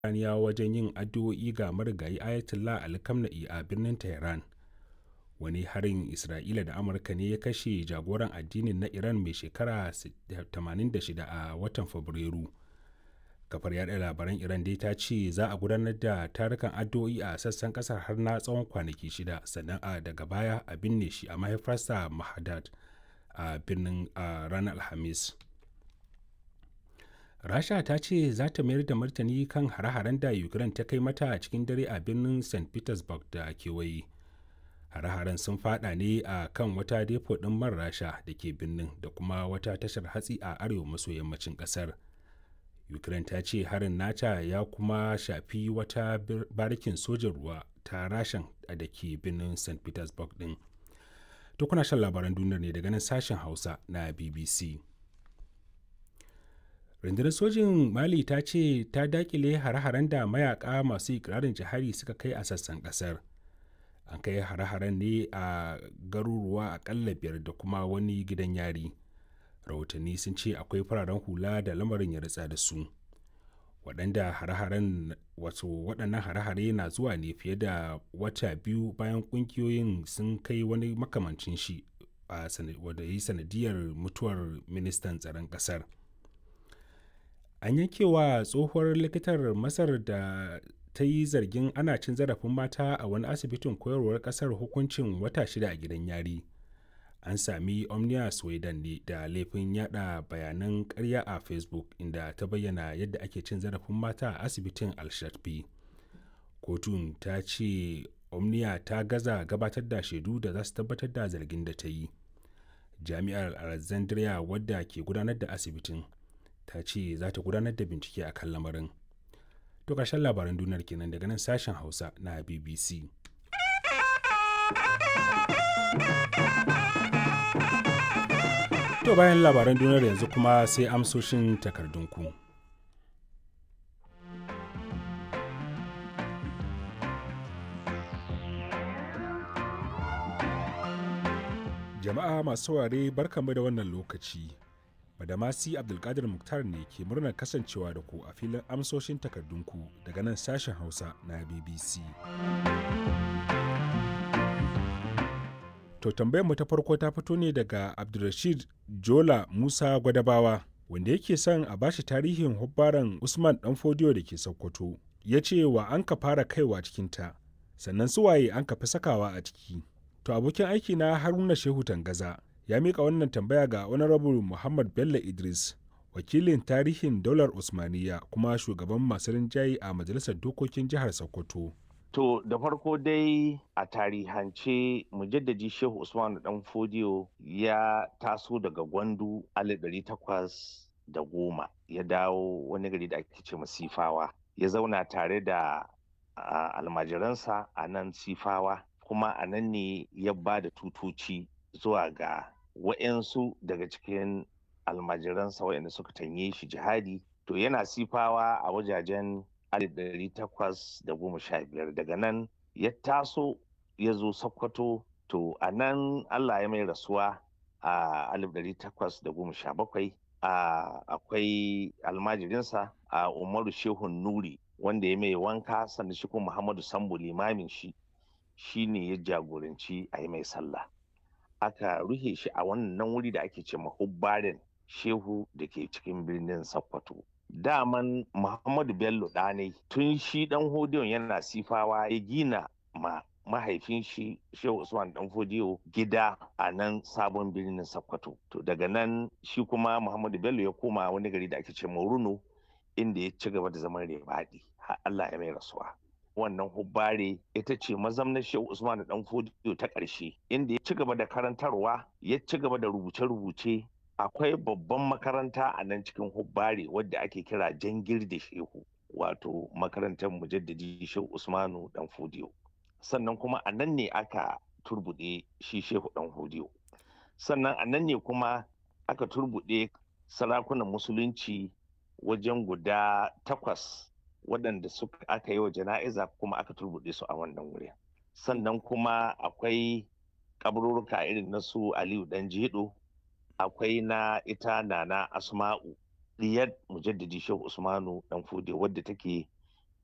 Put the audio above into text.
Iraniyawa wajen yin addu'o'i ga marigayi Ayatollah Ali Khamenei a birnin Tehran. Wani harin Isra'ila da Amurka ne ya kashe jagoran addinin na Iran mai shekara 86 a watan Fabrairu. Kafar yaɗa labaran Iran dai ta ce za a gudanar da tarukan addu'o'i a sassan ƙasar har na tsawon kwanaki shida sannan a daga baya a binne shi a mahaifarsa Mashhad a birnin a ranar Alhamis. Rasha ta ce za ta mayar da martani kan hare-haren da Ukraine ta kai mata a cikin dare a birnin St. Petersburg da kewaye. Hare-haren sun fada ne a kan wata depo ɗin man Rasha da ke birnin da kuma wata tashar hatsi a arewa maso yammacin ƙasar. Ukraine ta ce harin nata ya kuma shafi wata barikin sojan ruwa ta Rashan da ke birnin St. Petersburg ɗin. To kuna shan labaran duniyar ne daga nan sashen Hausa na BBC. rundunar sojin mali ta ce ta dakile hare-haren da mayaka masu ikirarin jihari suka kai a sassan kasar an kai hare-haren ne a garuruwa akalla biyar da kuma wani gidan yari rahotanni sun ce akwai fararen hula da lamarin ya ritsa da su waɗanda hare-haren wato waɗannan hare-hare na zuwa ne fiye da wata biyu bayan ƙungiyoyin sun kai wani makamancin shi a wadda yi sanadiyar mutuwar ministan tsaron ƙasar an yankewa tsohuwar likitar masar da ta yi zargin ana cin zarafin mata a wani asibitin koyarwar kasar hukuncin wata shida a gidan yari an sami omnia sweden ne da laifin yada bayanan karya a facebook inda ta bayyana yadda ake cin zarafin mata a asibitin al-shatbi kotun ta ce omnia ta gaza gabatar da shaidu da za su tabbatar da zargin da ta yi jami'ar alexandria wadda ke gudanar da asibitin ta ce za ta gudanar da bincike a kan lamarin. To ƙarshen labaran duniyar kenan daga nan sashen Hausa na BBC. To bayan labaran duniyar yanzu kuma sai amsoshin takardunku. Jama'a masu saurare barkamu da wannan lokaci. Badamasi Abdulkadir Muktar ne ke murnar kasancewa da ku a filin amsoshin takardunku daga nan sashen Hausa na BBC. To tambayar mu ta farko ta fito ne daga Abdulrashid Jola Musa Gwadabawa wanda yake son a bashi tarihin hubbaran Usman Danfodiyo da ke Sokoto. Ya ce wa an ka fara kaiwa cikinta, sannan suwaye an ka fi sakawa a ciki. To abokin aiki na Haruna Shehu Tangaza ya mika wannan tambaya ga honorable muhammad bello idris wakilin tarihin daular usmaniya kuma shugaban masu rinjaye a majalisar dokokin jihar sokoto To da farko dai a tarihance mujaddadi Shehu Usman dan Fodiyo ya taso daga Gwandu alif takwas da goma ya dawo wani gari da ake ce Sifawa ya zauna tare da almajiransa a nan Sifawa kuma a nan ne ya ba da tutoci zuwa ga wa'yansu daga cikin almajiransa wa'yanda suka tanye shi jihadi to yana sifawa a wajajen 1815 daga nan ya taso ya zo sokoto to a nan allah ya mai rasuwa a 1817 akwai almajirinsa a umaru shehun nuri wanda ya mai wanka sannan shi kuma muhammadu sambo limamin shi shine ya jagoranci a yi mai sallah aka ruhe shi a wannan wuri da ake ce mahubbarin shehu da ke cikin birnin sokoto daman muhammadu bello ɗanai tun shi ɗan hodiyon yana sifawa ya gina ma mahaifin shi shehu usman dan fodiyo gida a nan sabon birnin sokoto to daga nan shi kuma muhammadu bello ya koma wani gari da ake ce runo inda ya ci gaba da zaman rebaɗi har allah ya mai rasuwa wannan hubbare ita ce mazamnar shehu usman dan fodiyo ta ƙarshe inda ya ci gaba da karantarwa ya ci gaba da rubuce-rubuce akwai babban makaranta a nan cikin hubbare wadda ake kira jangir da shehu wato makarantar mujaddadi shehu usmanu dan fodiyo sannan kuma a nan ne aka turbuɗe shi shehu dan fodiyo sannan a nan ne kuma aka turbuɗe sarakunan musulunci wajen guda takwas waɗanda suka aka yi wa jana'iza kuma aka turbuɗe su a wannan wurin sannan kuma akwai kaburruka irin na su aliyu dan jedo akwai na ita nana asma'u diyar mujaddadi shehu usmanu dan fude wadda take